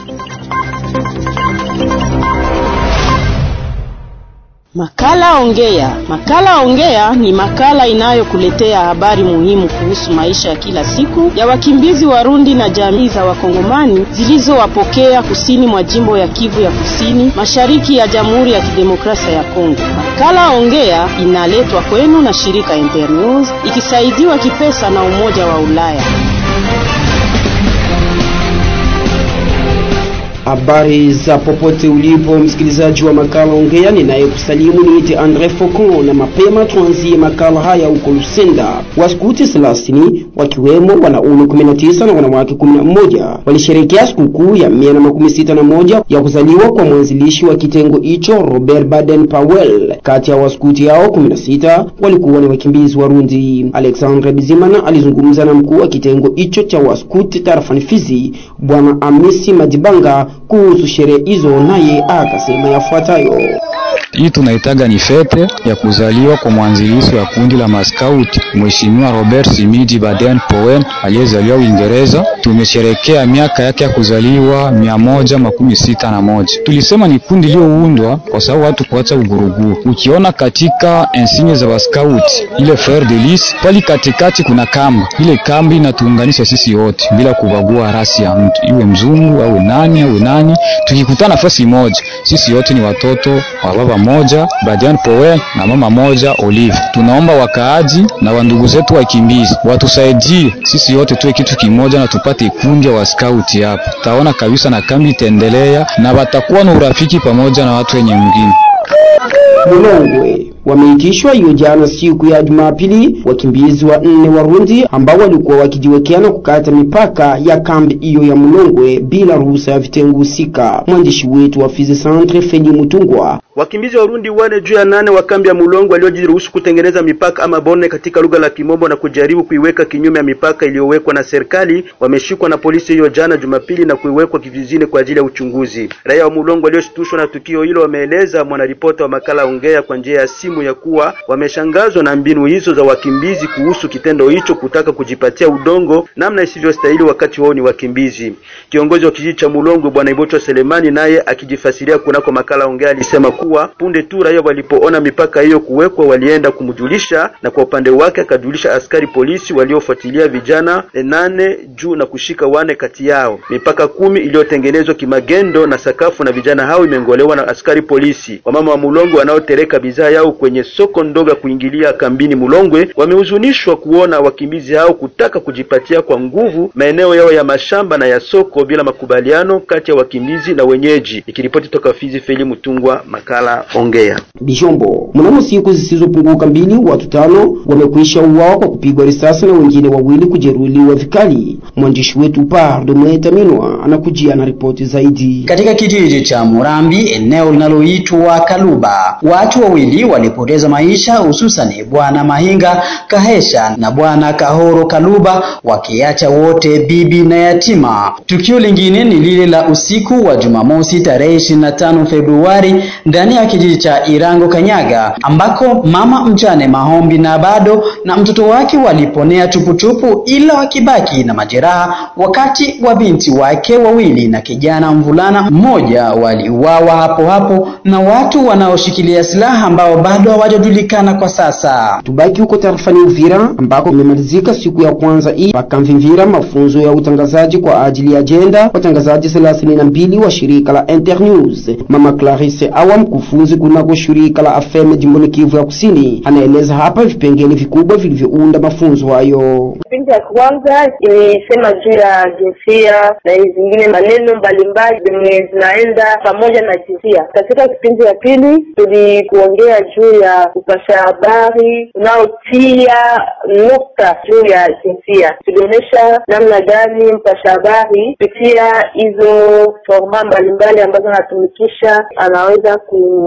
Makala Ongea. Makala Ongea ni makala inayokuletea habari muhimu kuhusu maisha ya kila siku ya wakimbizi Warundi na jamii za Wakongomani zilizowapokea kusini mwa jimbo ya Kivu ya Kusini, mashariki ya Jamhuri ya Kidemokrasia ya Kongo. Makala Ongea inaletwa kwenu na shirika Internews ikisaidiwa kipesa na Umoja wa Ulaya. Habari za popote ulipo msikilizaji wa makala ongea, ninayekusalimu niite Andre Focon, na mapema tuanzie makala haya huko Lusenda. Waskuti 30 wakiwemo wanaume 19 na wanawake 11 walisherehekea sikukuu ya 161 ya kuzaliwa kwa mwanzilishi wa kitengo hicho Robert Baden Powell. Kati ya waskuti hao 16 walikuwa ni wakimbizi Warundi. Alexandre Bizimana alizungumza na mkuu wa kitengo hicho cha waskuti tarafani Fizi, Bwana Amisi Madibanga kuhusu sherehe hizo, naye akasema yafuatayo. Hii tunaitaga ni fete ya kuzaliwa kwa mwanzilishi wa kundi la maskauti Mheshimiwa Robert Simidi Baden Powell aliyezaliwa Uingereza. Tumesherekea miaka yake ya kuzaliwa mia moja makumi sita na moja. Tulisema ni kundi iliyoundwa kwa sababu watu kuacha uguruguru. Ukiona katika ensinye za waskauti ile fleur de lis pali katikati kuna kamba, ile kamba inatuunganisha sisi wote bila kubagua rasi ya mtu, iwe mzungu awe nani awe nani. Tukikutana nafasi moja, sisi wote ni watoto wa baba moja Badian Powell na mama moja Olive. Tunaomba wakaaji na wandugu zetu wakimbizi watusaidie sisi wote tuwe kitu kimoja na tupate kundi wa skauti hapa. Taona kabisa na kambi itaendelea na watakuwa na urafiki pamoja na watu wenye mwingine. Mulongwe wameitishwa hiyo jana siku ya Jumapili wakimbizi wa nne Warundi ambao walikuwa wakijiwekea na kukata mipaka ya kambi hiyo ya Mulongwe bila ruhusa ya vitengo husika. Mwandishi wetu wa Fizi Centre Feli Mutungwa Wakimbizi Warundi wane juu ya nane wa kambi ya Mulongo waliojiruhusu kutengeneza mipaka ama bone katika lugha la Kimombo na kujaribu kuiweka kinyume ya mipaka iliyowekwa na serikali wameshikwa na polisi hiyo jana Jumapili na kuiwekwa kivizini kwa ajili ya uchunguzi. Raia wa Mulongo walioshtushwa na tukio hilo wameeleza mwanaripota wa makala ongea kwa njia ya simu ya kuwa wameshangazwa na mbinu hizo za wakimbizi kuhusu kitendo hicho kutaka kujipatia udongo namna isivyostahili wakati wao ni wakimbizi. Kiongozi wa kijiji cha Mulongo Bwana Ibocho Selemani naye akijifasiria kunako makala ongea alisema kuwa punde tu raia walipoona mipaka hiyo kuwekwa walienda kumjulisha, na kwa upande wake akajulisha askari polisi waliofuatilia vijana nane juu na kushika wane kati yao. Mipaka kumi iliyotengenezwa kimagendo na sakafu na vijana hao imengolewa na askari polisi. Wamama wa Mulongo wanaotereka bidhaa yao kwenye soko ndogo kuingilia kambini Mulongwe wamehuzunishwa kuona wakimbizi hao kutaka kujipatia kwa nguvu maeneo yao ya mashamba na ya soko bila makubaliano kati ya wakimbizi na wenyeji. Ikiripoti toka Fizi, Feli Mutungwa, makala ongea. Bishombo, mnamo siku zisizopunguka mbili, watu tano wamekwisha uawa kwa kupigwa risasi na wengine wawili kujeruhiwa vikali. Mwandishi wetu Pardo Mwetaminwa anakujia na ripoti zaidi. Katika kijiji cha Murambi, eneo linaloitwa Kaluba, watu wawili walipoteza maisha, hususani bwana Mahinga Kahesha na bwana Kahoro Kaluba, wakiacha wote bibi na yatima. Tukio lingine ni lile la usiku wa Jumamosi tarehe 25 Februari ndani ya kijiji cha Irango Kanyaga, ambako mama mjane Mahombi na bado na mtoto wake waliponea tuputupu, ila wakibaki na majeraha, wakati wa binti wake wawili na kijana mvulana mmoja waliuawa hapo hapo na watu wanaoshikilia silaha ambao bado hawajajulikana kwa sasa. Tubaki huko tarafani Uvira ambako imemalizika siku ya kwanza hii pakamvimvira mafunzo ya utangazaji kwa ajili ya ajenda watangazaji thelathini na mbili wa shirika la Internews. Mama Clarisse Awa, mkufunzi kunako shirika la AFEM jimboni Kivu ya Kusini, anaeleza hapa vipengele vikubwa vilivyounda mafunzo hayo. Kipindi ya kwanza imesema juu ya jinsia na zingine maneno mbalimbali zenye zinaenda pamoja na jinsia. Katika kipindi ya pili tulikuongea juu ya kupasha habari unaotia nukta juu ya jinsia. Tulionyesha namna gani mpasha habari kupitia hizo forma mbalimbali ambazo anatumikisha anaweza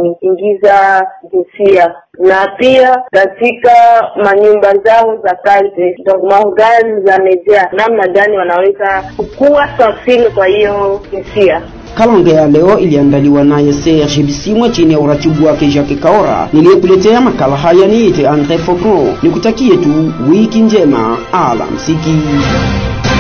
kuingiza jinsia na pia katika manyumba zao za kazi, donc maorgane za media, namna gani wanaweza kukua sensible kwa hiyo jinsia. Kalonge ya leo iliandaliwa naye Serge Bisimwa chini ya uratibu wake Jacques Kaora. Niliyekuletea makala haya niite Andre Focon, nikutakie tu wiki njema, alamsiki.